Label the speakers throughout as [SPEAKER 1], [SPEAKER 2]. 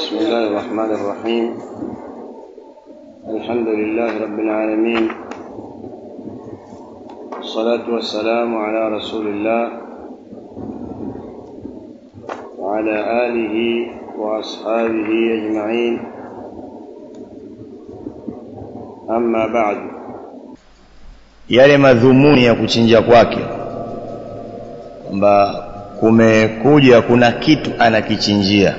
[SPEAKER 1] بسم الله الرحمن الرحيم الحمد لله رب العالمين والصلاة والسلام على رسول الله وعلى آله وأصحابه أجمعين أما بعد
[SPEAKER 2] yale madhumuni ya kuchinja kwake kwamba kumekuja kuna kitu anakichinjia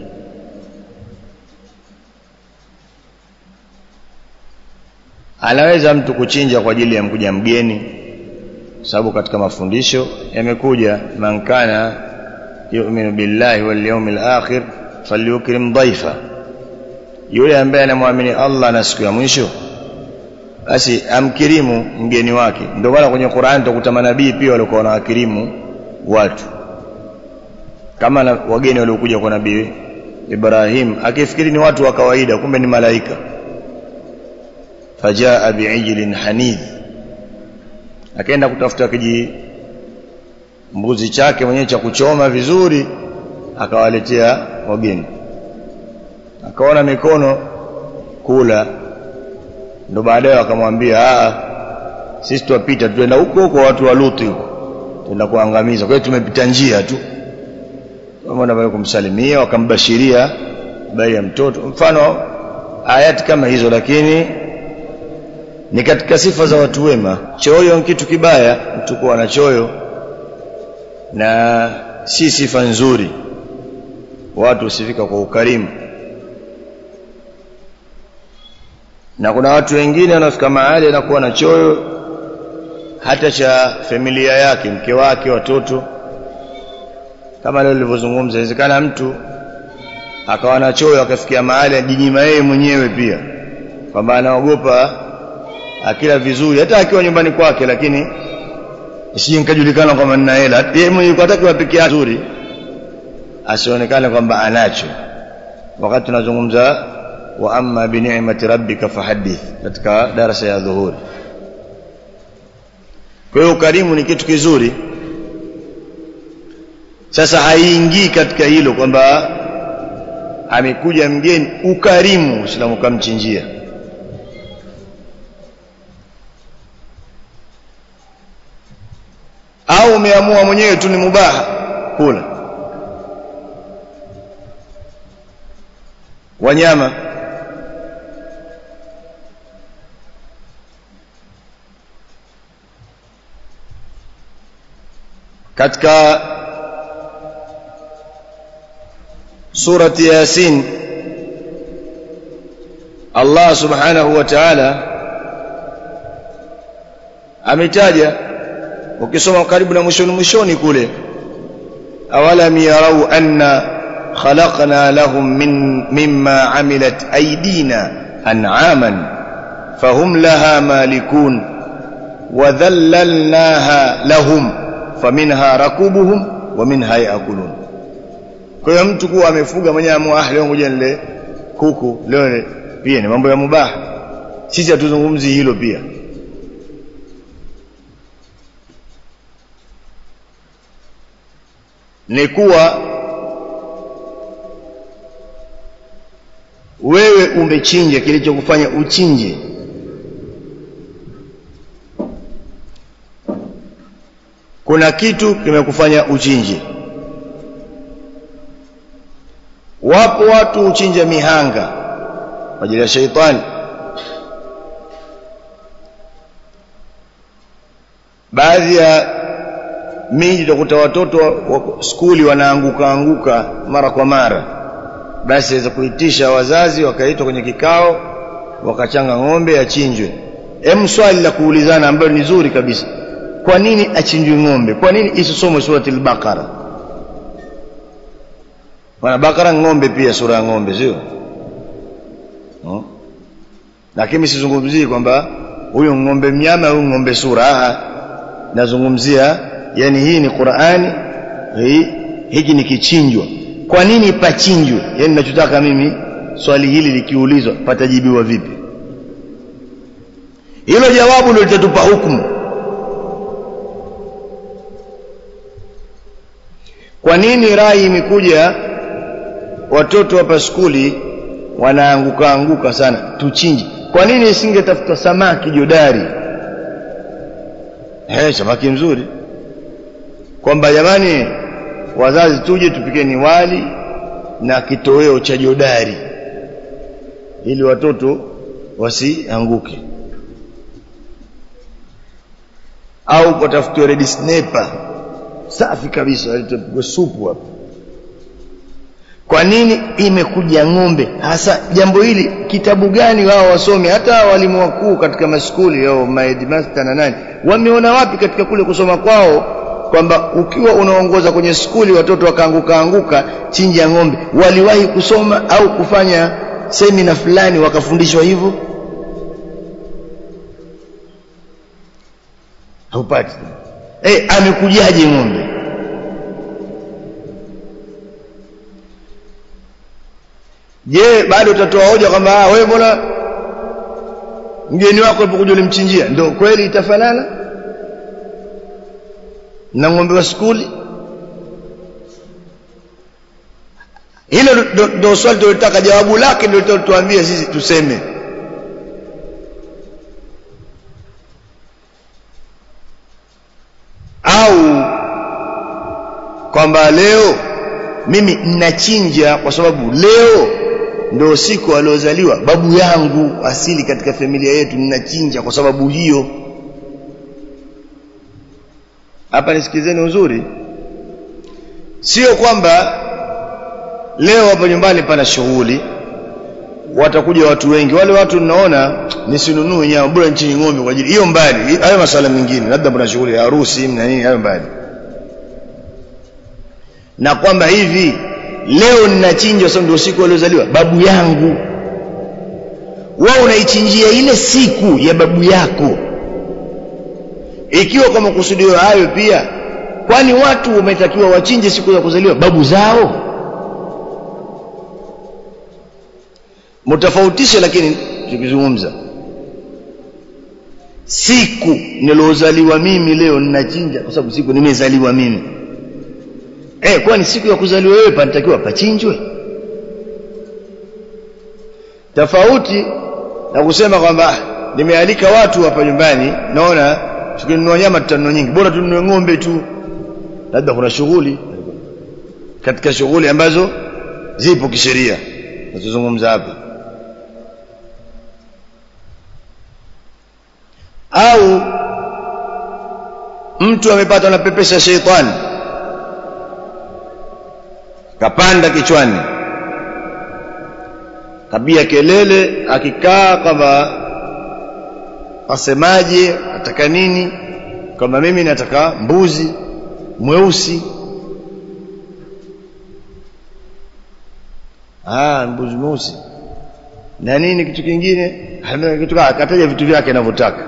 [SPEAKER 2] anaweza mtu kuchinja kwa ajili ya mkuja mgeni sababu katika mafundisho yamekuja man kana yu'minu billahi wal yawmil akhir falyukrim dhaifa yule ambaye anamwamini Allah na siku ya mwisho basi amkirimu mgeni wake ndio maana kwenye Qur'an tukuta manabii pia walikuwa wanawakirimu watu kama na wageni waliokuja kwa nabii Ibrahim akifikiri ni watu wa kawaida kumbe ni malaika fajaa bi'ijlin hanidh akaenda kutafuta kiji mbuzi chake mwenyewe cha kuchoma vizuri akawaletea wageni akaona mikono kula ndo baadaye akamwambia a sisi tuwapita tuenda huko huko watu wa Lutu huko tuenda kuangamiza kwa hiyo tumepita njia tu kama ndio kumsalimia wakambashiria habari ya mtoto mfano ayati kama hizo lakini ni katika sifa za watu wema choyo ni kitu kibaya mtu kuwa na choyo na si sifa nzuri watu usifika kwa ukarimu na kuna watu wengine wanafika mahali anakuwa na choyo hata cha familia yake mke wake watoto kama leo nilivyozungumza inawezekana mtu akawa na choyo akafikia mahali ajinyima yeye mwenyewe pia kwamba anaogopa akila vizuri hata akiwa nyumbani kwake lakini isije nikajulikana kwamba nina hela yeye mwenyewe kwa peke yake nzuri asionekane kwamba anacho wakati tunazungumza wa amma bi ni'mati rabbika fahaddith katika darasa ya dhuhuri kwa hiyo ukarimu ni kitu kizuri sasa haiingii katika hilo kwamba amekuja mgeni ukarimu uislamu kamchinjia au umeamua mwenyewe tu ni mubaha kula wanyama katika surati yasin Allah subhanahu wa ta'ala ametaja ukisoma karibu na mwishoni mwishoni kule awalam yarau anna khalaqna lahum min mimma amilat aydina an'aman fahum laha malikun wa dhallalnaha lahum faminha rakubuhum wa minha yaakulun kwa hiyo mtu kuwa amefuga mwenyewe amua ah leo ngoja nile kuku leo pia ni mambo ya mubaha sisi hatuzungumzi hilo pia ni kuwa wewe umechinja kilichokufanya uchinje kuna kitu kimekufanya uchinje wapo watu uchinja mihanga kwa ajili ya sheitani baadhi ya miji utakuta watoto wa skuli wanaanguka anguka mara kwa mara basi waweza kuitisha wazazi wakaitwa kwenye kikao wakachanga ng'ombe achinjwe hem swali la kuulizana ambalo ni zuri kabisa kwa nini achinjwe ng'ombe kwa nini isisomwe surati al-baqara wana bakara ng'ombe pia sura ya ng'ombe sio no? lakini sizungumzii kwamba huyu ng'ombe mnyama huyu ng'ombe sura ah nazungumzia yani hii ni Qur'ani hii hiki ni kichinjwa kwa nini pachinjwe yani ninachotaka mimi swali hili likiulizwa patajibiwa vipi hilo jawabu ndio litatupa hukumu kwa nini rai imekuja watoto hapa skuli wanaanguka anguka sana tuchinje kwa nini isingetafuta samaki jodari eh samaki mzuri kwamba jamani wazazi tuje tupikeni wali na kitoweo cha jodari ili watoto wasianguke au patafutiwe red snapper safi kabisa litapigwa supu hapa kwa nini imekuja ng'ombe hasa jambo hili kitabu gani wao wasome hata walimu wakuu katika maskuli au maheadmaster na nani wameona wapi katika kule kusoma kwao kwamba ukiwa unaongoza kwenye skuli watoto wakaanguka anguka chinja ng'ombe waliwahi kusoma au kufanya semina fulani wakafundishwa hivyo haupati eh amekujaje ng'ombe je bado utatoa hoja kwamba wewe mbona mgeni wako alipokuja ulimchinjia ndio kweli itafanana na ng'ombe wa skuli hilo ndio swali tulitaka jawabu lake ndio tuambie sisi tuseme au kwamba leo mimi ninachinja kwa sababu leo ndio siku aliozaliwa babu yangu asili katika familia yetu ninachinja kwa sababu hiyo hapa nisikizeni uzuri sio kwamba leo hapo nyumbani pana shughuli watakuja watu wengi wale watu ninaona nisinunue nyama bora nchini ng'ombe kwa ajili hiyo mbali hayo masala mengine labda kuna shughuli ya harusi na nini hayo mbali na kwamba hivi leo ninachinja sababu ndio siku aliozaliwa babu yangu wewe unaichinjia ile siku ya babu yako ikiwa kwa makusudio hayo pia kwani watu wametakiwa wachinje siku ya kuzaliwa babu zao mtafautishe lakini tukizungumza siku nilozaliwa mimi leo ninachinja kwa sababu siku nimezaliwa mimi eh kwani siku ya kuzaliwa wewe panatakiwa pachinjwe tofauti na kusema kwamba nimealika watu hapa nyumbani naona tukinunua nyama tutanunua nyingi bora tununue ng'ombe tu labda kuna shughuli katika shughuli ambazo zipo kisheria nazozungumza hapa au mtu amepatwa na pepesa sheitani kapanda kichwani kabia kelele akikaa kama asemaje ataka nini kama mimi nataka mbuzi mweusi ah mbuzi mweusi na nini kitu kingine kitu akataja vitu vyake anavyotaka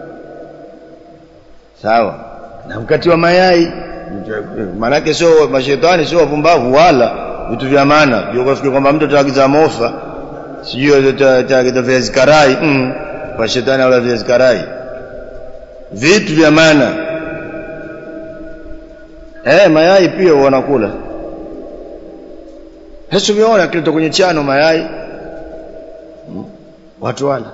[SPEAKER 2] sawa na mkati wa mayai maanake sio mashetani sio wapumbavu wala vitu vya maana ukafikiri kwamba mtu ataagiza mofa sijui ataagiza viazi karai mm. kwa shetani wala viazi karai vitu vya maana eh mayai pia wanakula Yesu umeona kilito kwenye chano mayai hmm. watu wala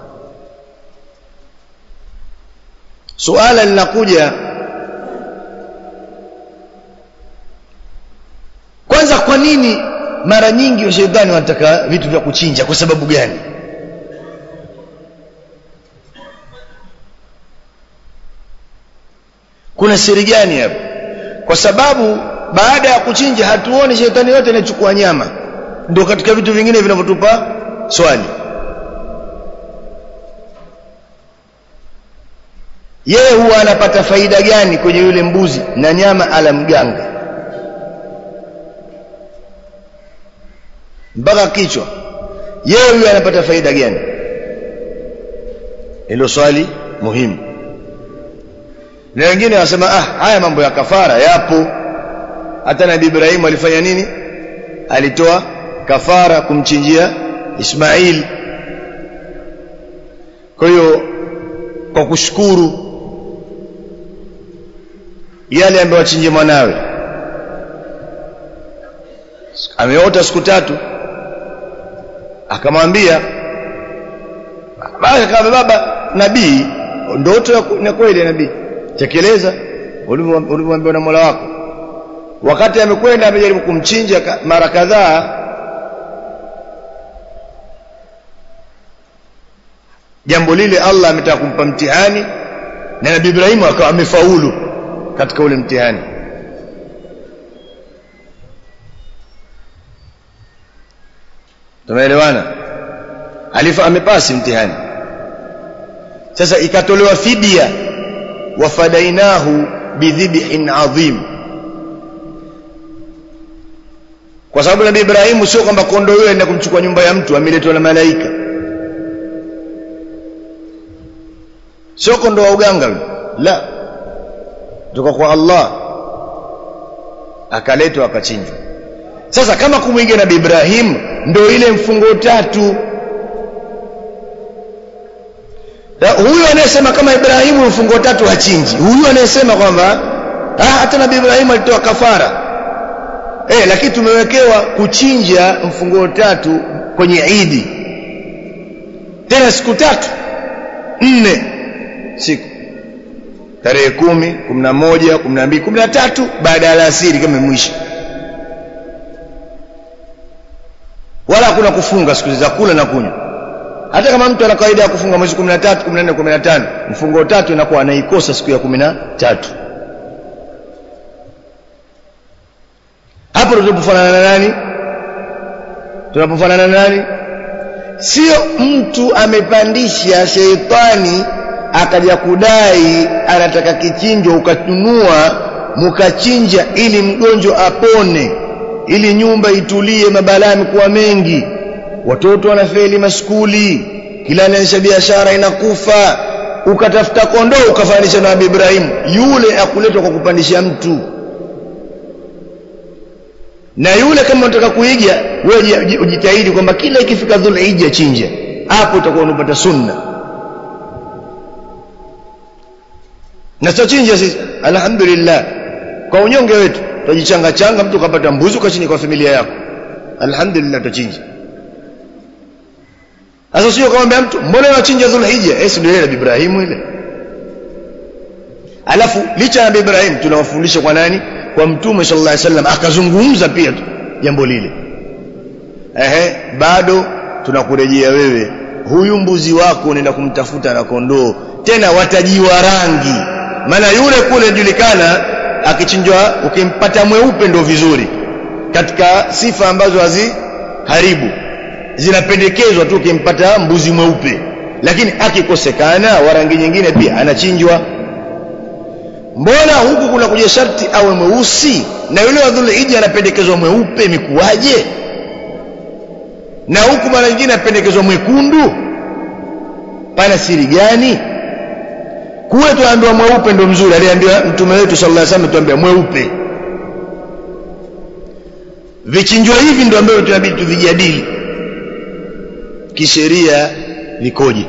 [SPEAKER 2] suala linakuja kwanza kwa nini mara nyingi washetani wanataka vitu vya kuchinja kwa sababu gani kuna siri gani hapo kwa sababu baada ya kuchinja hatuoni shetani yote anachukua nyama ndio katika vitu vingine vinavyotupa swali yeye huwa anapata faida gani kwenye yule mbuzi na nyama ala mganga mpaka kichwa yeye huyo anapata faida gani hilo swali muhimu na wengine wanasema ah haya mambo ya kafara yapo hata nabii Ibrahim alifanya nini alitoa kafara kumchinjia Ismail kwa hiyo kwa kushukuru yale ambayo achinje mwanawe ameota siku tatu akamwambia basi kama baba nabii ndoto ni kweli ya nabii tekeleza ulivyoambiwa na Mola wako wakati amekwenda amejaribu kumchinja mara kadhaa jambo lile Allah ametaka kumpa mtihani na Nabii Ibrahim akawa amefaulu katika ule mtihani tumeelewana alifa amepasi mtihani sasa ikatolewa fidia wafadainahu bidhibhin adhim kwa sababu nabii Ibrahimu sio kwamba kondoo yule aenda kumchukua nyumba ya mtu ameletwa na malaika sio kondoo wa uganga yule la kutoka kwa Allah akaletwa akachinjwa sasa kama kumwingia nabii Ibrahim ndio ile mfungo tatu huyu anayesema kama Ibrahimu mfungo tatu hachinji huyu anayesema kwamba ah hata nabii Ibrahim alitoa kafara eh lakini tumewekewa kuchinja mfungo tatu kwenye Idi tena siku tatu nne siku tarehe kumi kumi na moja kumi na mbili kumi na tatu baada ya alasiri kama mwisho wala hakuna kufunga siku za kula na kunywa hata kama mtu ana kawaida ya kufunga mwezi 13 14 15 mfungo tatu inakuwa anaikosa siku ya 13 hapo tunapofanana na nani tunapofanana na nani sio mtu amepandisha sheitani akaja kudai anataka kichinjo ukanunua mukachinja ili mgonjwa apone ili nyumba itulie mabalaa kuwa mengi watoto wanafeli maskuli kila anaanzisha biashara inakufa ukatafuta kondoo ukafanisha na Nabii Ibrahim yule akuletwa kwa kupandisha mtu na yule kama unataka kuiga wewe ujitahidi kwamba kila ikifika dhulhijja chinja hapo utakuwa unapata sunna na sio chinja sisi alhamdulillah kwa unyonge wetu tujichanga changa mtu kapata mbuzi ukachinja kwa familia yako alhamdulillah tutachinja sasa sio kumwambia mtu mbona unachinja dhulhijja eh ndio ile Ibrahimu ile alafu licha ya Ibrahim tunawafundisha kwa nani kwa mtume sallallahu alaihi wasallam akazungumza pia jambo lile ehe bado tunakurejea wewe huyu mbuzi wako unaenda kumtafuta na kondoo tena watajiwa rangi maana yule kule julikana akichinjwa ukimpata mweupe ndo vizuri katika sifa ambazo haziharibu zinapendekezwa tu ukimpata mbuzi mweupe lakini akikosekana wa rangi nyingine pia anachinjwa mbona huku kuna kuja sharti awe mweusi na yule wa dhulhijja anapendekezwa mweupe mikuwaje na huku mara nyingine anapendekezwa mwekundu pana siri gani kule tuambiwa mweupe ndo mzuri aliambiwa mtume wetu sallallahu alaihi wasallam tuambia mweupe vichinjwa hivi ndio ambavyo tunabidi tuvijadili kisheria vikoje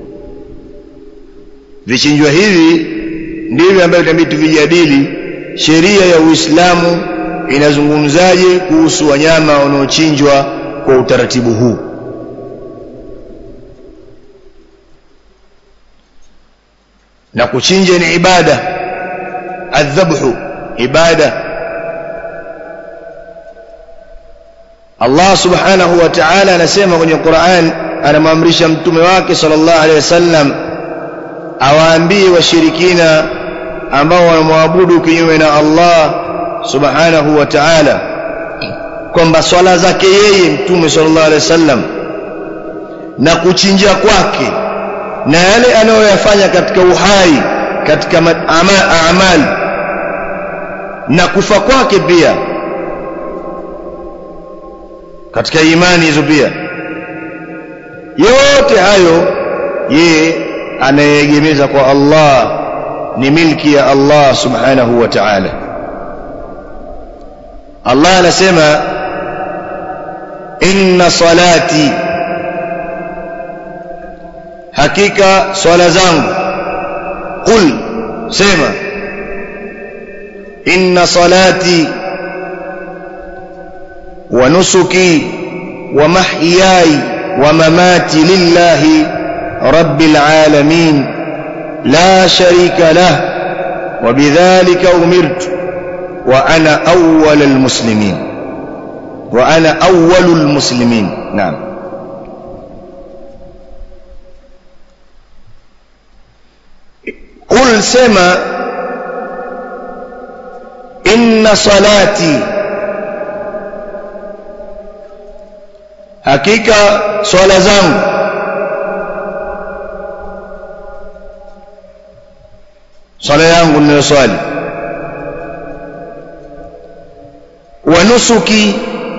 [SPEAKER 2] vichinjwa hivi ndivyo ambavyo tunabidi tuvijadili sheria ya Uislamu inazungumzaje kuhusu wanyama wanaochinjwa kwa utaratibu huu na kuchinja ni ibada adhabhu ibada Allah subhanahu wa ta'ala anasema kwenye Qur'an anamwamrisha mtume wake sallallahu alaihi wasallam awaambie washirikina ambao wanamwabudu kinyume na Allah subhanahu wa ta'ala kwamba swala zake yeye mtume sallallahu alaihi wasallam na kuchinja kwake na yale anayoyafanya katika uhai katika amali na kufa kwake pia katika imani hizo pia yote hayo yeye anayeegemeza kwa Allah ni milki ya Allah subhanahu wa ta'ala Allah anasema inna salati hakika swala zangu qul sema inna salati wa nusuki wa mahyai ومماتي لله رب العالمين لا شريك له وبذلك أمرت وأنا أول المسلمين وأنا أول المسلمين نعم قل سما إن صلاتي hakika swala zangu swala yangu ninayoswali wa nusuki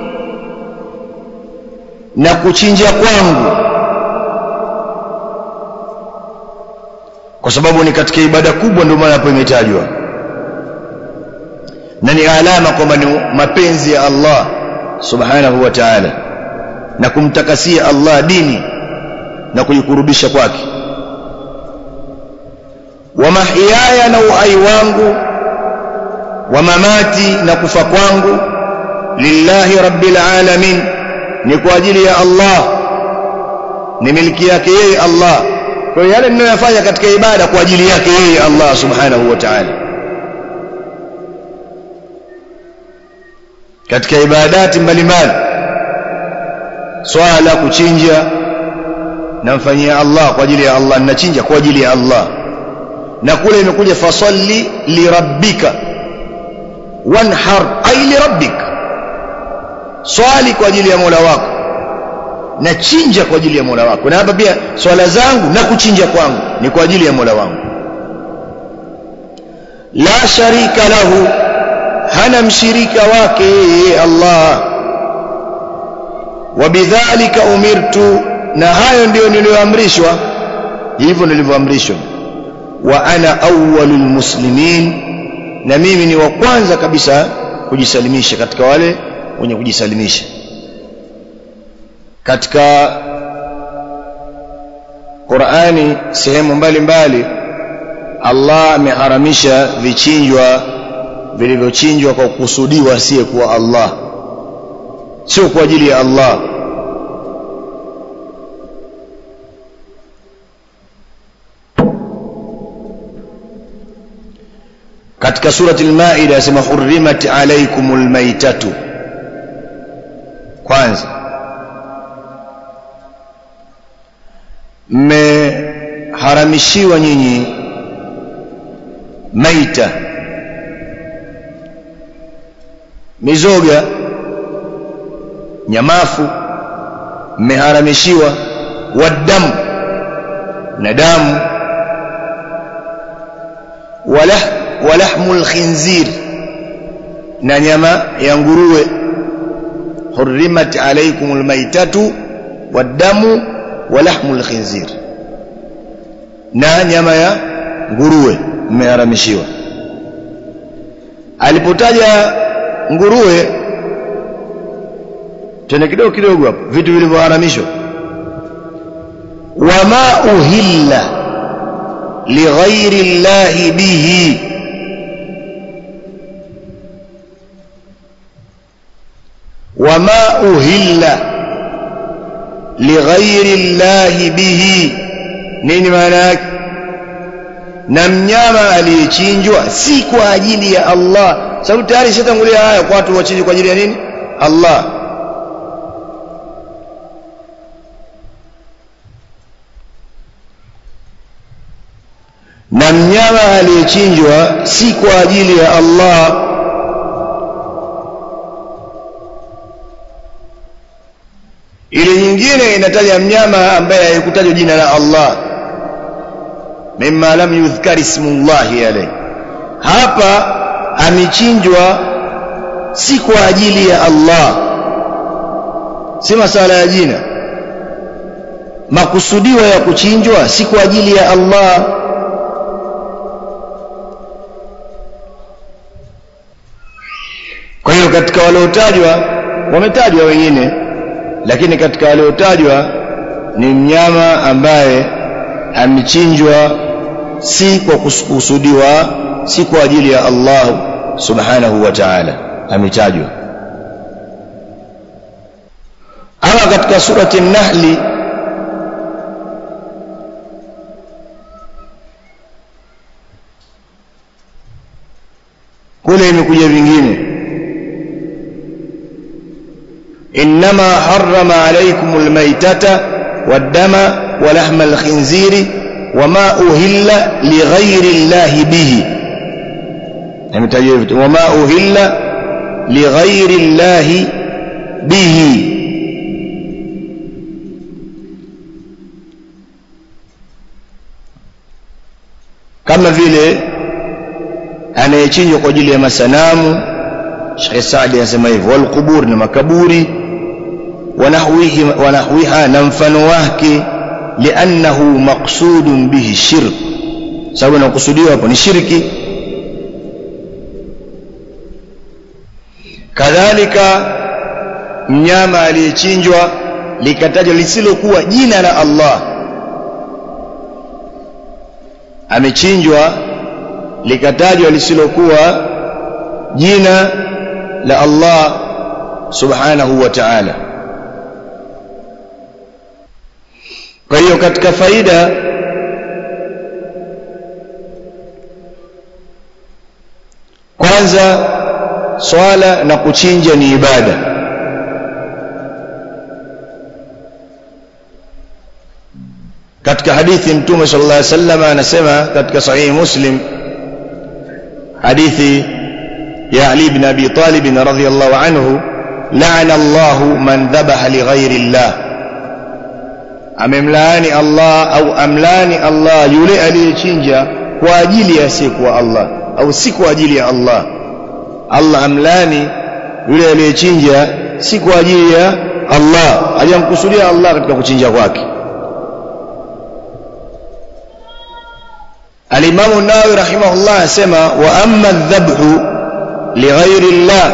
[SPEAKER 2] na kuchinja kwangu kwa sababu ni katika ibada kubwa ndio maana hapo imetajwa na ni alama kwamba ni mapenzi ya Allah subhanahu wa ta'ala na kumtakasia Allah dini na kujikurubisha kwake wa mahyaya na uhai wangu wa mamati na kufa kwangu lillahi rabbil alamin ni kwa ajili ya Allah ni miliki yake yeye Allah kwa hiyo yale ninayoyafanya katika ibada kwa ajili yake yeye Allah subhanahu wa ta'ala katika ibadati mbalimbali swala kuchinja namfanyia Allah kwa ajili ya Allah ninachinja kwa ajili ya Allah na kule imekuja fasalli lirabbika wanhar ay lirabbik swali kwa ajili ya Mola wako na chinja kwa ajili ya Mola wako na hapa pia swala zangu na kuchinja kwangu ni kwa ajili ya Mola wangu la sharika lahu hana mshirika wake yeye Allah wabidhalika umirtu na hayo ndiyo niliyoamrishwa hivyo nilivyoamrishwa wa ana awwalul muslimin na mimi ni wa kwanza kabisa kujisalimisha katika wale wenye kujisalimisha katika Qur'ani sehemu mbalimbali Allah ameharamisha vichinjwa vilivyochinjwa kwa kukusudiwa asiye kuwa Allah sio kwa ajili ya Allah katika surati al-Maida yasema hurrimat alaykumul maitatu kwanza mmeharamishiwa nyinyi maita mizoga nyamafu mmeharamishiwa wadamu na damu wala walahmul khinzir na nyama ya nguruwe hurrimat alaykumul maitatu wadamu walahmul khinzir na nyama ya nguruwe mmeharamishiwa alipotaja nguruwe tena kidogo kidogo hapo vitu vilivyoharamishwa wama uhilla lighairi llahi bihi wama uhilla lighairi llahi bihi nini maana yake na mnyama aliyechinjwa si kwa ajili ya Allah sababu tayari shatangulia haya kwa watu wachinjwe kwa ajili ya nini Allah na mnyama aliyechinjwa si kwa ajili ya Allah ile nyingine inataja mnyama ambaye haikutajwa jina la Allah mimma lam yudhkar ismullahi alayhi hapa amechinjwa si kwa ajili ya Allah si masala ya jina makusudiwa ya kuchinjwa si kwa ajili ya Allah kwa hiyo katika waliotajwa wametajwa wengine lakini katika waliotajwa ni mnyama ambaye amechinjwa si kwa kusudiwa si kwa ajili ya Allah subhanahu wa ta'ala ametajwa ama katika surati an-nahl kule imekuja vingine إنما حرم عليكم الميتة والدم ولحم الخنزير وما أهل لغير الله به وما أهل لغير الله به kama vile anayechinjwa kwa ajili ya masanamu Sheikh Saadi anasema hivyo walqubur na makaburi wanahwihi wanahwiha na mfano wake liannahu maqsudun bihi shirk sababu inakusudiwa hapo ni shirki kadhalika mnyama aliyechinjwa likatajwa lisilokuwa jina la Allah amechinjwa likatajwa lisilokuwa jina la Allah subhanahu wa ta'ala kwa hiyo katika faida kwanza swala na kuchinja ni ibada katika hadithi mtume sallallahu alaihi wasallam anasema katika sahihi muslim hadithi ya ali ibn abi talib radhiyallahu anhu la'ana allah man dhabaha lighairi allah amemlaani allah au amlaani allah yule aliyechinja kwa ajili ya asiyekuwa allah au si kwa ajili ya allah allah amlaani yule aliyechinja si kwa ajili ya allah hajamkusudia allah katika kuchinja kwake الإمام النووي رحمه الله سمى وأما الذبح لغير الله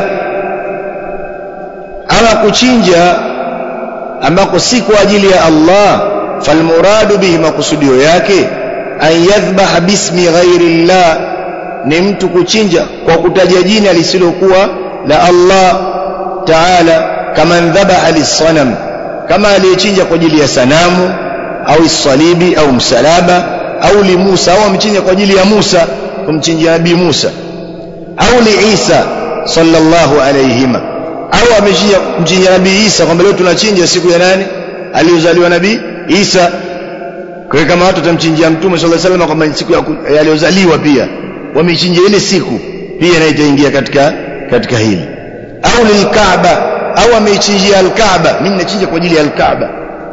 [SPEAKER 2] أما كتشنجا أما كسيك أجل يا الله فالمراد به ما كسديو yake أن يذبح باسم غير الله ni mtu kuchinja kwa kutaja jina lisilokuwa la Allah Taala kama dhabaha lisanam kama aliyechinja kwa ajili ya sanamu au salibi au msalaba au li Musa au amchinja kwa ajili ya Musa kumchinjia nabii Musa au li Isa sallallahu alayhima au amechinja kumchinjia nabii Isa kwamba leo tunachinja siku ya nani aliyozaliwa nabii Isa kwa kama watu watamchinjia mtume sallallahu alayhi wasallam kwamba siku ya aliyozaliwa pia wamechinja ile siku pia na itaingia katika katika hili au lilkaaba au ameichinjia alkaaba mimi nachinja kwa ajili ya alkaaba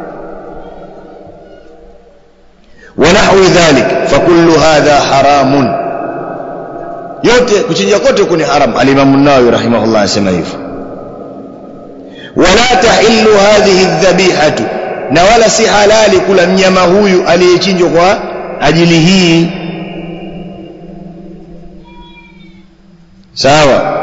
[SPEAKER 2] ونحو ذلك فكل هذا حرام yote kuchinja kote huko ni haram alimamu nawawi rahimahullah anasema hivyo wala tahillu hadhihi dhabihatu na wala si halali kula mnyama huyu aliyechinjwa kwa ajili hii sawa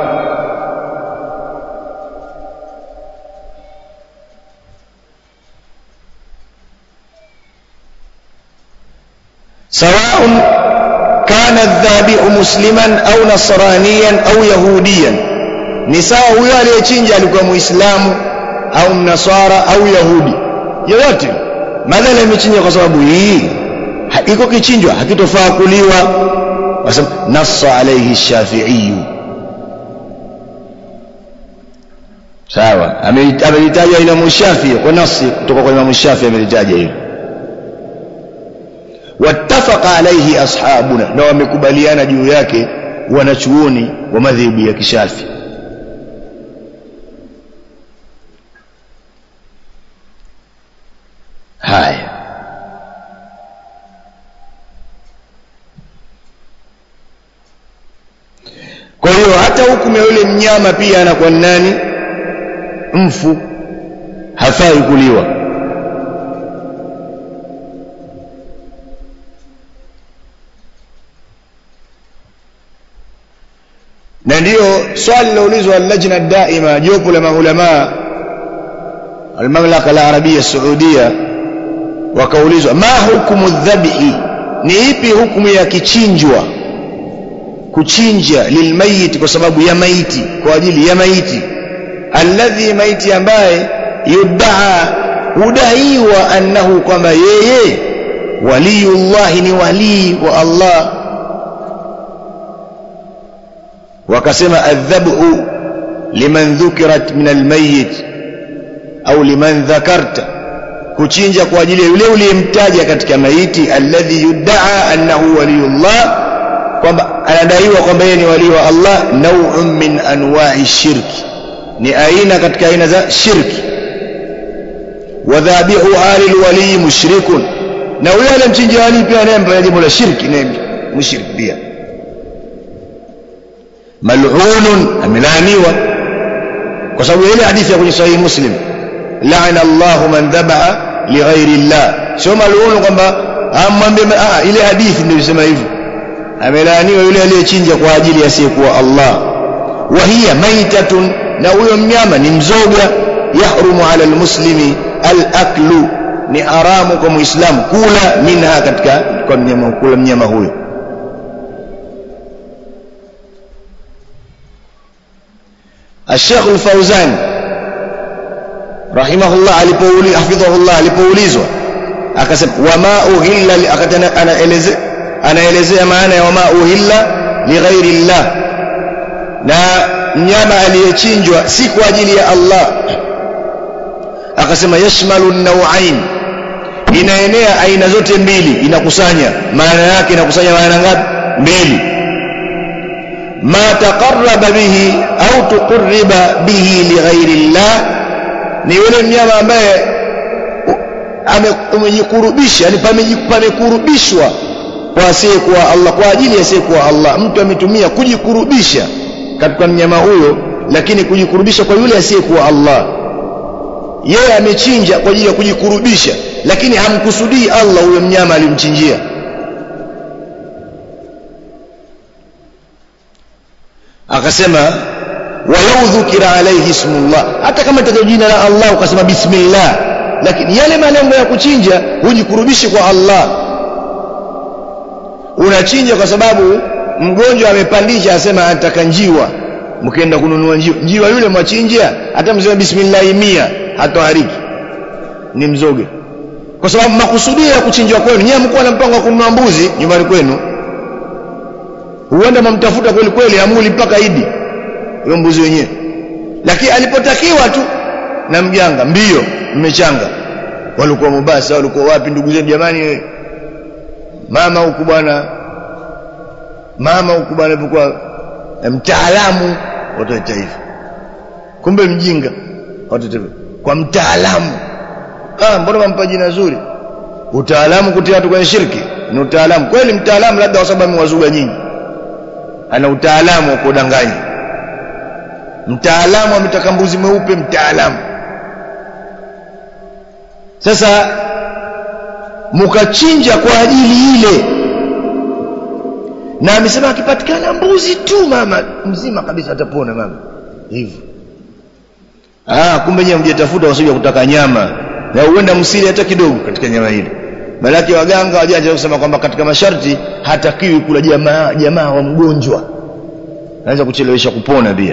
[SPEAKER 2] سواء كان الذابح مسلما أو نصرانيا أو يهوديا ni sawa huyo aliyechinja alikuwa muislamu au mnaswara au yahudi yoyote madhali amechinja kwa sababu hii iko kichinjwa hakitofaa kuliwa wasema nassa alayhi shafi'i sawa amelitaja Imam Shafi kwa nasi kutoka kwa Imam Shafi amelitaja hilo wattafaqa alayhi ashabuna na wamekubaliana juu yake wanachuoni wa madhehebu ya kishafi haya kwa hiyo hata hukumu ya yule mnyama pia anakuwa nani mfu hafai kuliwa na ndiyo swali liloulizwa lajna daima jopo la maulama almamlaka la arabia saudia wakaulizwa ma hukumu dhabhi ni ipi hukumu ya kichinjwa kuchinja lilmayiti kwa sababu ya maiti kwa ajili ya maiti alladhi maiti ambaye yuddaa hudaiwa annahu kwamba yeye waliyullahi ni walii wa Allah wakasema adhabhu liman dhukirat min almayyit au liman dhakarta kuchinja kwa ajili ya yule uliyemtaja katika maiti alladhi yuddaa annahu waliyullah kwamba anadaiwa kwamba yeye ni wali wa Allah nau'un min anwa'i shirki ni aina katika aina za shirki wadhabihu ali alwali mushrikun na yule aliyemchinja wali pia naye mfanya jambo la shirki naye mushrik pia mal'unun amelaaniwa kwa sababu ile hadithi ya kwenye sahihi muslim la'ana Allahu man dhabaha lighairi Allah sio mal'un kwamba amwambie ah ile hadithi ndio inasema hivyo amelaaniwa yule aliyechinja kwa ajili asiyekuwa Allah wa hiya maitatun na huyo mnyama ni mzoga yahrumu ala almuslimi alaklu ni haramu kwa muislamu kula minha katika kwa mnyama kula mnyama huyo الشيخ الفوزان رحمه الله alipouli hafidhahullah alipoulizwa akasema wama uhilla akatana anaelezea anaelezea maana ya wama uhilla lighairi llah na mnyama aliyechinjwa si kwa ajili ya Allah akasema yashmalu nawain inaenea aina zote mbili inakusanya maana yake inakusanya maana ngapi mbili ma taqarraba bihi au tuqarriba bihi lighairi llah ni yule mnyama ambaye amejikurubisha yani pamekurubishwa kwa asiyekuwa Allah kwa ajili ya asiyekuwa Allah mtu ametumia kujikurubisha katika mnyama huyo lakini kujikurubisha kwa yule asiyekuwa Allah yeye amechinja kwa ajili ya kujikurubisha lakini hamkusudii Allah huyo mnyama alimchinjia akasema walau dhukira alayhi ismullah hata kama itaja jina la Allah ukasema bismillah lakini yale malengo ya kuchinja hujikurubishe kwa Allah unachinja kwa sababu mgonjwa amepandisha asema anataka njiwa mkienda kununua njiwa njiwa yule mwachinja hata msema bismillah mia hatohariki ni mzoge kwa sababu makusudio ya kuchinjwa kwenu nyewe mko na mpango wa kununua mbuzi nyumbani kwenu huenda mamtafuta kweli kweli amuli mpaka idi huyo mbuzi wenyewe lakini alipotakiwa tu na mjanga mbio mmechanga walikuwa Mombasa walikuwa wapi ndugu zetu jamani mama huku bwana mama huku bwana alikuwa mtaalamu watu wa taifa kumbe mjinga watu wa taifa kwa mtaalamu ah mbona mampa jina zuri utaalamu kutia watu kwenye shirki ni utaalamu kweli mtaalamu labda kwa sababu amewazuga nyingi ana utaalamu wa kudanganya mtaalamu ametaka mbuzi mweupe mtaalamu sasa mukachinja kwa ajili ile na amesema akipatikana mbuzi tu mama mzima kabisa atapona mama hivyo ah kumbe nyewe mjetafuta wasije kutaka nyama na huenda msili hata kidogo katika nyama hili malaki waganga wajanja kusema kwamba katika masharti hatakiwi kula jamaa jamaa wa mgonjwa anaweza kuchelewesha kupona pia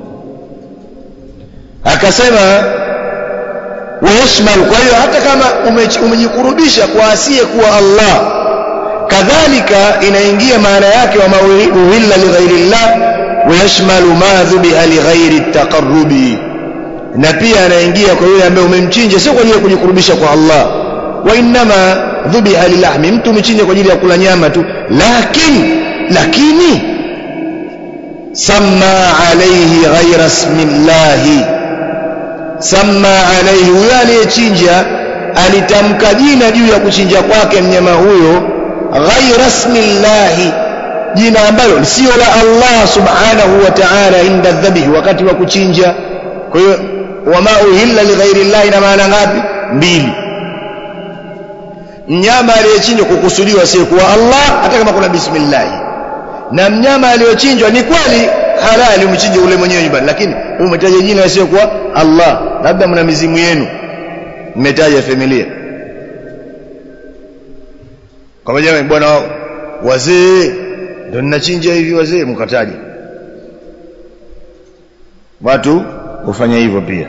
[SPEAKER 2] akasema wayashmal kwa hiyo hata kama umejikurubisha kwa asiye kuwa Allah kadhalika inaingia maana yake wa mauhilla lighairi llah wayashmalu ma dhubiha lighairi taqarrubi na pia anaingia kwa yule ambaye umemchinja sio kwa ajili ya kujikurubisha kwa Allah wa inma dhubiha lilahmi mtu umechinja kwa ajili ya kula nyama tu lakini lakini samma alayhi ghaira ismillahi samma alayhi huyo aliyechinja alitamka jina juu ya kuchinja kwake mnyama huyo ghaira ismillahi jina ambalo sio la Allah subhanahu wa ta'ala inda dhabhi wakati wa kuchinja kwa hiyo wama uhilla lighairi llahi na maana ngapi mbili mnyama aliyechinjwa kukusudiwa si kuwa Allah hata kama kuna bismillah na mnyama aliyochinjwa ni kweli halali umchinje ule mwenyewe nyumbani lakini umetaja jina sio kwa Allah labda mna mizimu yenu mmetaja familia kwa jamani bwana wazee ndio ninachinja hivi wazee mkataje watu hufanya hivyo pia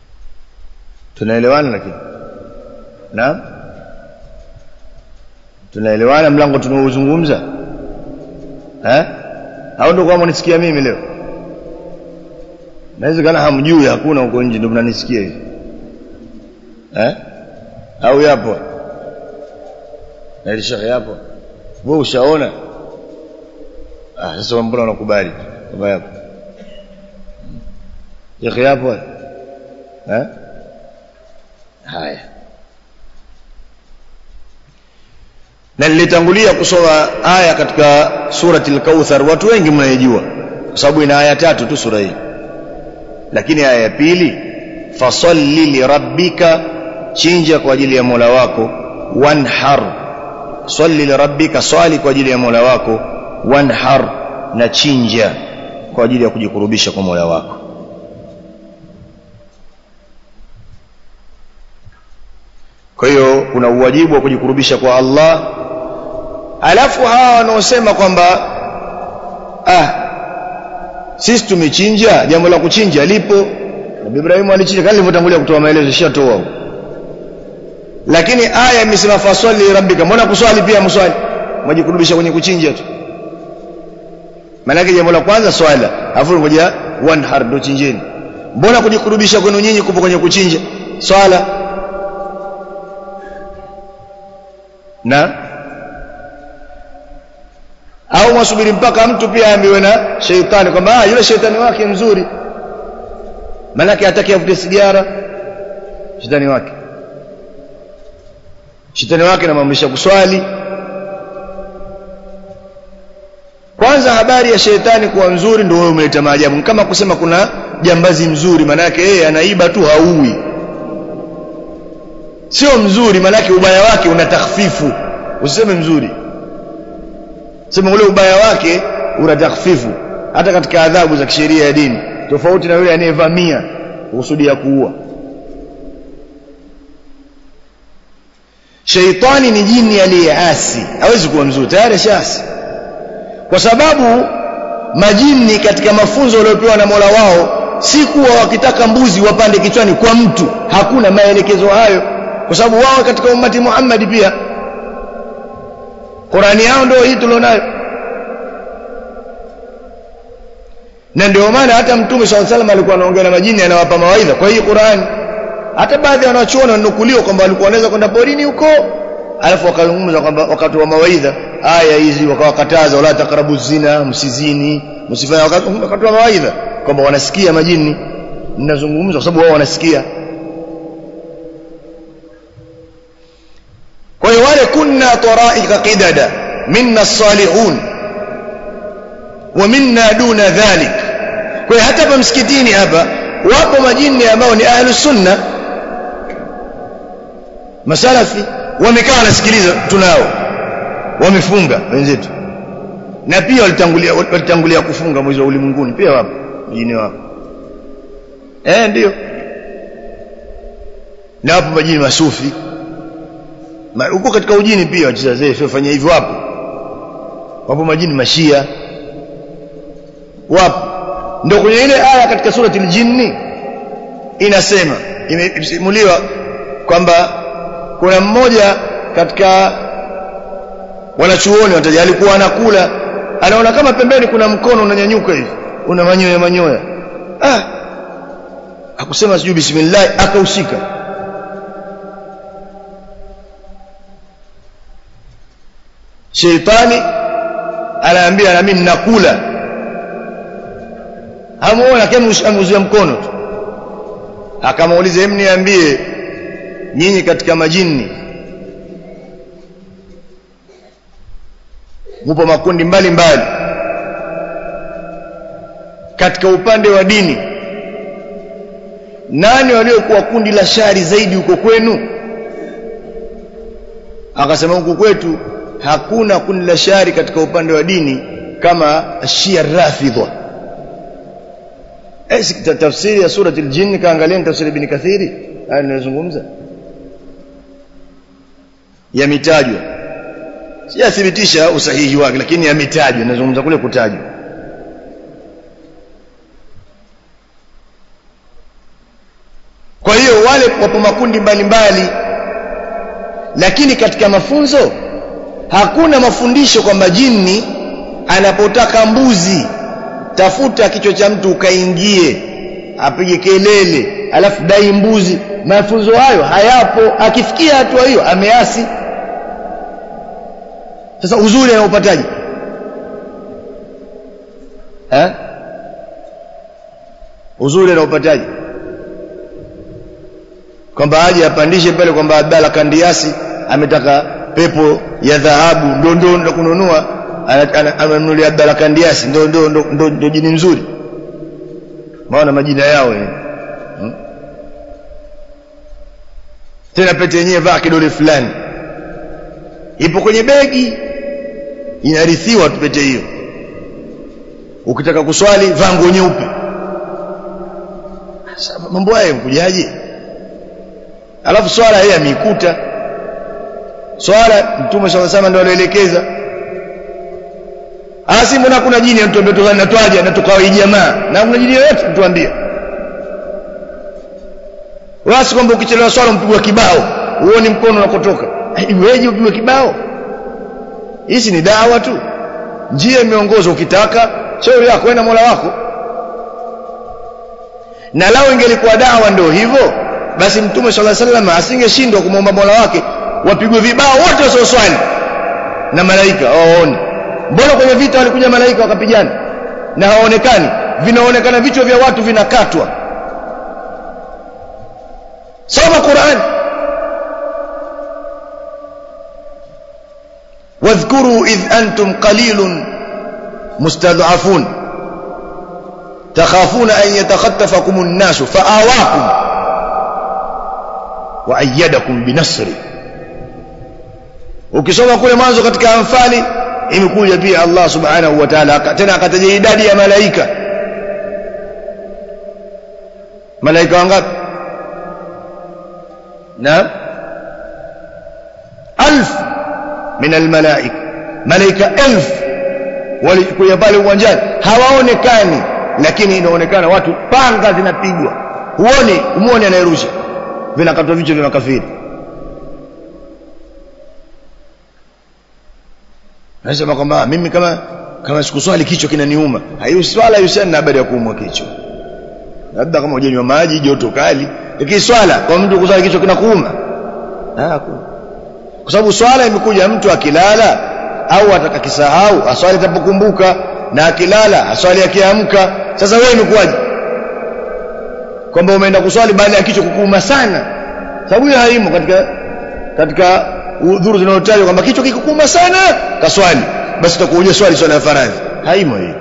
[SPEAKER 2] tunaelewana lakini naam tunaelewana mlango tunaozungumza eh au ndio kama unisikia mimi leo naweza kana hamjui hakuna huko nje ndio mnanisikia hivi eh au yapo na ile shekhe yapo wewe ushaona ah sasa mbona unakubali kama yapo shekhe yapo eh haya na nilitangulia kusoma aya katika surati al-Kauthar watu wengi mnaijua kwa sababu ina aya tatu tu sura hii lakini aya ya pili fasalli lirabbika chinja kwa ajili ya Mola wako wanhar salli lirabbika swali kwa ajili ya Mola wako wanhar na chinja kwa ajili ya kujikurubisha kwa Mola wako kwa hiyo kuna uwajibu wa kujikurubisha kwa Allah alafu hawa wanaosema kwamba ah sisi tumechinja jambo la kuchinja lipo Nabii Ibrahim alichinja kama nilivyotangulia kutoa maelezo shatoa huko lakini aya imesema faswali rabbika mbona kuswali pia mswali mwajikurubisha kwenye kuchinja tu maana jambo la kwanza swala afu ngoja wanhar ndo chinjeni mbona kujikurubisha kwenu nyinyi kupo kwenye kuchinja swala na au mwasubiri mpaka mtu pia aambiwe na sheitani kwamba ah yule sheitani wake mzuri manake hataki avute sigara shetani wake shetani wake anamwamrisha kuswali kwanza habari ya shetani kuwa mzuri ndio wewe umeleta maajabu kama kusema kuna jambazi mzuri manake yeye anaiba tu haui sio mzuri manake ubaya wake una takhfifu usiseme mzuri sema ule ubaya wake una takhfifu hata katika adhabu za kisheria ya dini tofauti na yule anayevamia kusudia kuua sheitani ni jini aliyeasi hawezi kuwa mzuri tayari shaasi kwa sababu majini katika mafunzo waliopewa na Mola wao si kuwa wakitaka mbuzi wapande kichwani kwa mtu hakuna maelekezo hayo kwa sababu wao katika ummati Muhammad pia Qurani yao ndio hii tulionayo na ndio maana hata mtume swalla salam alikuwa anaongea na majini anawapa mawaidha kwa hii Qurani hata baadhi ya wanachuoni wanukuliwa kwamba walikuwa wanaweza kwenda porini huko alafu wakazungumza kwamba wakatoa mawaidha aya hizi wakawakataza wala takrabu zina msizini msifanye wakatoa mawaidha kwamba wanasikia majini ninazungumza kwa sababu wao wanasikia kwa hiyo wale kunna taraika qidada minna salihun wa minna duna dhalik kwa hiyo hata hapa msikitini hapa wapo majini ambao ni ahlu sunna masalafi wamekaa wanasikiliza tunao wamefunga wenzetu na pia walitangulia walitangulia kufunga mwezi wa ulimwenguni pia wapo majini wapo eh ndio na wapo majini masufi huko katika ujini pia wacheza zefe fanya hivyo wapo wapo majini mashia wapo ndio kwenye ile aya katika surati al-jinni inasema imesimuliwa kwamba kuna mmoja katika wanachuoni wataja alikuwa anakula anaona kama pembeni kuna mkono unanyanyuka hivi una manyoya manyoya ah akusema sijui bismillah akaushika sheitani anaambia na mimi nakula hamuona kama ameuzia mkono tu akamuuliza hem niambie nyinyi katika majini mupo makundi mbalimbali mbali. katika upande wa dini nani waliokuwa kundi la shari zaidi huko kwenu akasema huko kwetu hakuna kundi la shari katika upande wa dini kama Shia Rafidha eh tafsiri ya surati al-jinn kaangalia tafsiri ibn kathiri haya ninazungumza yametajwa sijathibitisha usahihi wake lakini yametajwa nazungumza kule kutajwa kwa hiyo wale wapo makundi mbalimbali lakini katika mafunzo hakuna mafundisho kwamba jini anapotaka mbuzi tafuta kichwa cha mtu ukaingie apige kelele alafu dai mbuzi mafunzo hayo hayapo akifikia hatua hiyo ameasi sasa uzuri anaupataje eh uzuri anaupataje kwamba aje apandishe pale kwamba Abdalla Kandiasi ametaka pepo ya dhahabu ndo ndo ndo kununua amenunulia Abdalla Kandiasi ndo ndo ndo ndo jini mzuri maana majina yao eh hmm? tena pete yenyewe vaa kidole fulani ipo kwenye begi inarithiwa tu pete hiyo ukitaka kuswali vaa nguo nyeupe mambo haya mkujaje alafu swala yeye ameikuta swala mtume swalla sama ndio alielekeza asi mbona kuna jini mtu ambaye natwaja na tukawa jamaa na kuna jini yoyote mtuambie wasi kwamba ukichelewa swala mpigwa kibao uone mkono unakotoka iweje upigwe kibao hizi ni dawa tu njia imeongozwa ukitaka shauri yako na Mola wako na lao ingelikuwa dawa ndio hivyo basi mtume swalla sallam asingeshindwa kumwomba Mola wake wapigwe vibao wote wasioswali na malaika waone mbona kwenye vita walikuja malaika wakapigana na hawaonekani vinaonekana vichwa vya watu vinakatwa soma Qur'an واذكروا إذ أنتم قليل مستضعفون تخافون أن يتخطفكم الناس فآواكم وأيدكم بنصره ukisoma kule mwanzo katika anfali imekuja pia Allah subhanahu wa ta'ala tena akataja idadi ya malaika malaika wangapi na alf min almalaika malaika elf walikuja pale uwanjani hawaonekani lakini inaonekana watu panga zinapigwa huoni umuone anayerusha vinakatwa vichwa vya makafiri anasema kwamba mimi kama kama sikuswali kichwa kinaniuma hayo swala yusiana na habari ya kuumwa kichwa labda kama hujanywa maji joto kali lakini swala kwa mtu kuswali kichwa kinakuuma ah kwa sababu swala imekuja mtu akilala au atakakisahau aswali atapokumbuka na akilala aswali akiamka sasa wewe imekuwaje kwamba umeenda kuswali baada ya kichwa kukuuma sana sababu hiyo haimo katika katika udhuru zinazotajwa kwamba kichwa kikukuuma sana kaswali basi utakuja swali swala ya faradhi haimo hiyo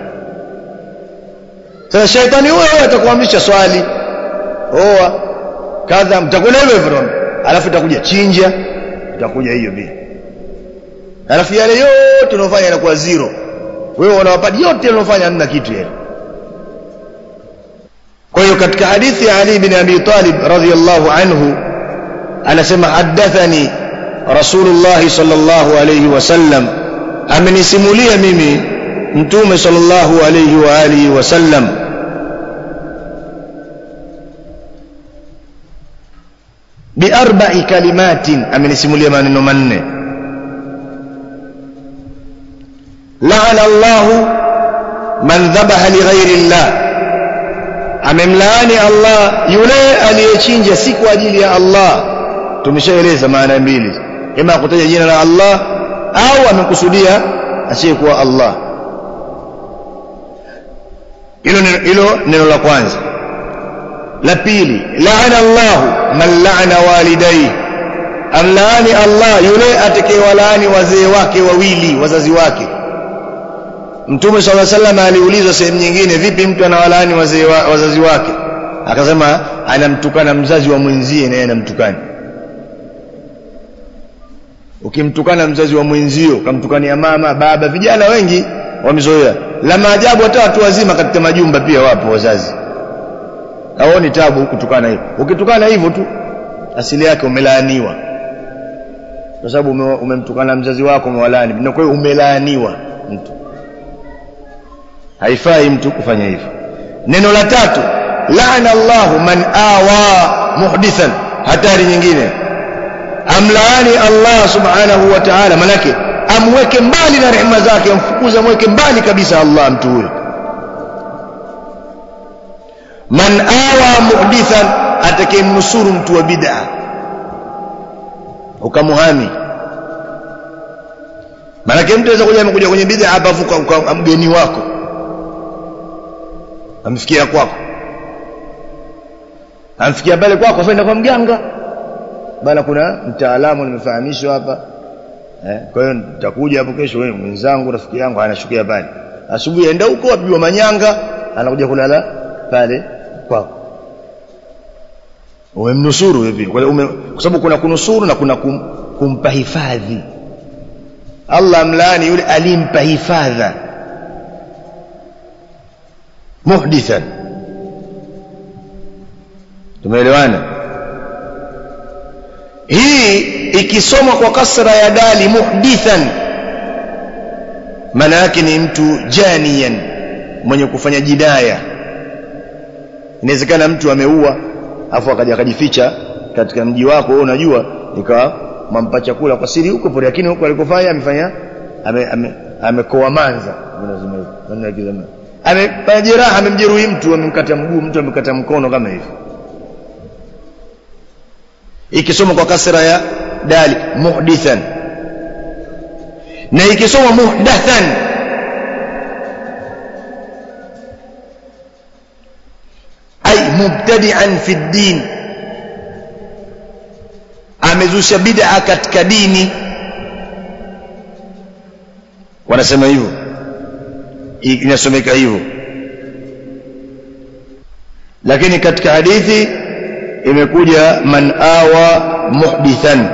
[SPEAKER 2] sasa shaitani huyo atakuamrisha swali oa kadha mtakwenda hivyo hivyo alafu itakuja chinja itakuja hiyo pia alafu yale yote unayofanya yanakuwa zero wewe unawapadi yote unayofanya hamna kitu yale kwa hiyo katika hadithi ya Ali bin Abi Talib radhiyallahu anhu anasema hadathani Rasulullah sallallahu alayhi wasallam amenisimulia mimi mtume sallallahu alayhi wa alihi wasallam biarba'i kalimatin amenisimulia maneno manne la'ana Allahu man dhabaha li ghairi Allah amemlaani Allah yule aliyechinja si kwa ajili ya Allah tumeshaeleza maana mbili ima kutaja jina la Allah au amekusudia asiyekuwa Allah hilo hilo neno la kwanza la pili laana Allah man laana walidayhi amlaani Allah yule atakayewalaani wazee wake wawili wazazi wake Mtume صلى الله عليه وسلم aliulizwa sehemu nyingine vipi mtu anawalaani wazee wa, wazazi wake akasema anamtukana mzazi wa mwenzie na yeye anamtukana ukimtukana mzazi wa mwenzio ukamtukania mama baba vijana wengi wamezoea la maajabu hata watu wazima katika majumba pia wapo wazazi haoni tabu kutukana hivyo ukitukana hivyo tu asili yake umelaaniwa kwa sababu umemtukana mzazi wako umewalaani na kwa hiyo umelaaniwa mtu haifai mtu kufanya hivyo neno la tatu laana Allahu man awa muhdithan hatari nyingine amlaani Allah subhanahu wa ta'ala manake amweke mbali na rehema zake amfukuze amweke mbali kabisa Allah mtu huyo man awa muhdithan atakayemnusuru mtu wa bid'a ukamuhami maanake mtu anaweza kuja amekuja kwenye bid'a hapa afuka mgeni wako amfikia kwako amfikia pale kwako afaenda kwa mganga bana kuna mtaalamu nimefahamishwa hapa eh, kwa hiyo nitakuja hapo kesho wewe mwenzangu rafiki yangu anashukia pale asubuhi aenda huko apigwa manyanga anakuja kulala pale kwako umemnusuru hivi kwa sababu kuna kunusuru na kuna kum, kumpa hifadhi Allah mlaani yule alimpa hifadha muhdithan tumeelewana hii ikisomwa kwa kasra ya dali muhdithan maana yake ni mtu janiyan mwenye kufanya jidaya inawezekana mtu ameua afu akaja akajificha katika mji wako wewe unajua ikawa mampa chakula kwa siri huko pole lakini huko alikofanya amefanya amekoa ame, ame manza lazima hivyo maneno ya kizamani amefanya jeraha amemjeruhi mtu amemkata mguu mtu amekata mkono kama hivi ikisoma kwa kasra ya dali muhdithan na ikisoma muhdathan ay mubtadi'an fi din amezusha bid'a katika dini wanasema hivyo inasomeka hivyo lakini katika hadithi imekuja man awa muhdithan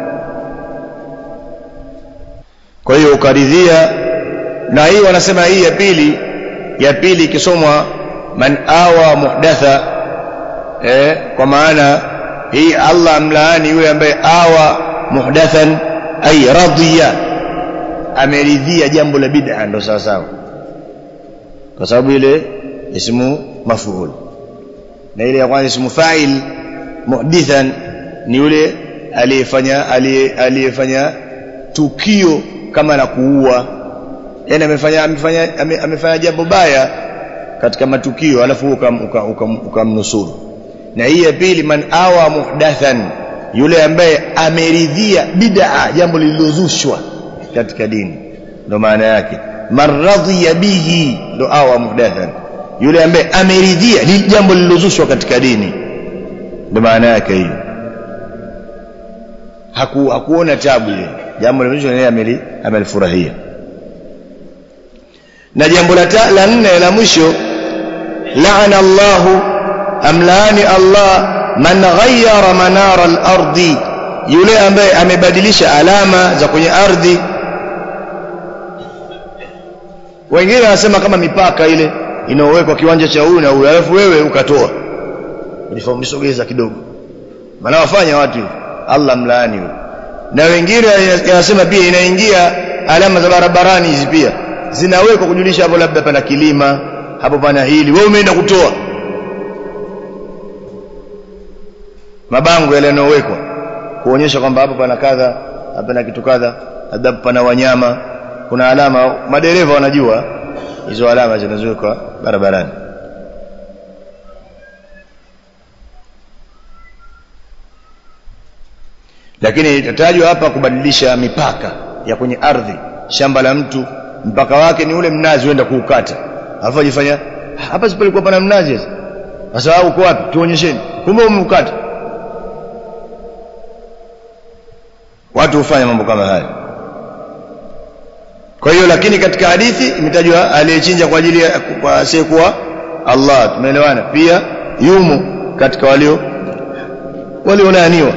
[SPEAKER 2] kwa hiyo ukaridhia na hii wanasema hii ya pili ya pili ikisomwa man awa muhdatha eh, kwa maana hii Allah amlaani yule ambaye awa muhdathan ay radiya ameridhia jambo la bid'a ndo sawa sawa kwa sababu ile ismu maf'ul na ile ya kwanza ismu fa'il muhdithan ni yule aliyefanya aliyefanya tukio kama la kuua yani amefanya amefanya amefanya jambo baya katika matukio alafu ukamnusuru uka, uka na hii ya pili man awa muhdathan yule ambaye ameridhia bid'a jambo lililozushwa katika dini ndo maana yake man radhiya bihi ndo awa muhdathan yule ambaye ameridhia jambo lililozushwa katika dini ndo maana yake hiyo haku hakuona tabu ile jambo lililozushwa yeye amelifurahia na jambo la la nne la mwisho laana Allahu amlaani Allah man ghayyara manara al-ardi yule ambaye amebadilisha alama za kwenye ardhi wengine wanasema kama mipaka ile inaowekwa kiwanja cha huyu na huyu alafu wewe ukatoa unisogeza kidogo maana wafanya watu hivyo Allah mlaani yule na wengine wanasema pia inaingia alama za barabarani hizi pia zinawekwa kujulisha hapo labda pana kilima hapo pana hili wewe umeenda kutoa mabango yale yanayowekwa kuonyesha kwamba hapo pana kadha hapa na kitu kadha labda pana wanyama kuna alama madereva wanajua hizo alama zinazowekwa barabarani lakini itatajwa hapa kubadilisha mipaka ya kwenye ardhi shamba la mtu mpaka wake ni ule mnazi uenda kuukata alafu ajifanya hapa sipalikuwa pana mnazi sasa uko wapi tuonyesheni kumbe umeukata watu hufanya mambo kama haya kwa hiyo lakini katika hadithi imetajwa aliyechinja kwa ajili ya kwa asiyekuwa Allah tumeelewana pia yumo katika walio waliolaaniwa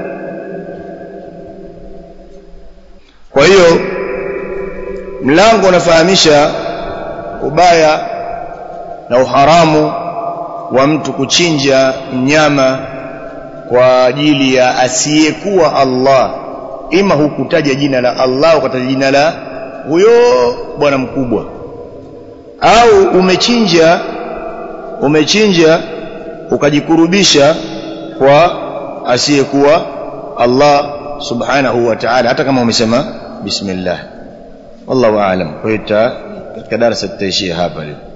[SPEAKER 2] kwa hiyo mlango unafahamisha ubaya na uharamu wa mtu kuchinja mnyama kwa ajili ya asiyekuwa Allah ima hukutaja jina la Allah ukataja jina la huyo bwana mkubwa au umechinja umechinja ukajikurubisha kwa asiyekuwa Allah subhanahu wa ta'ala hata kama umesema bismillah wallahu aalam kwa hiyo katika darasa tutaishia hapa leo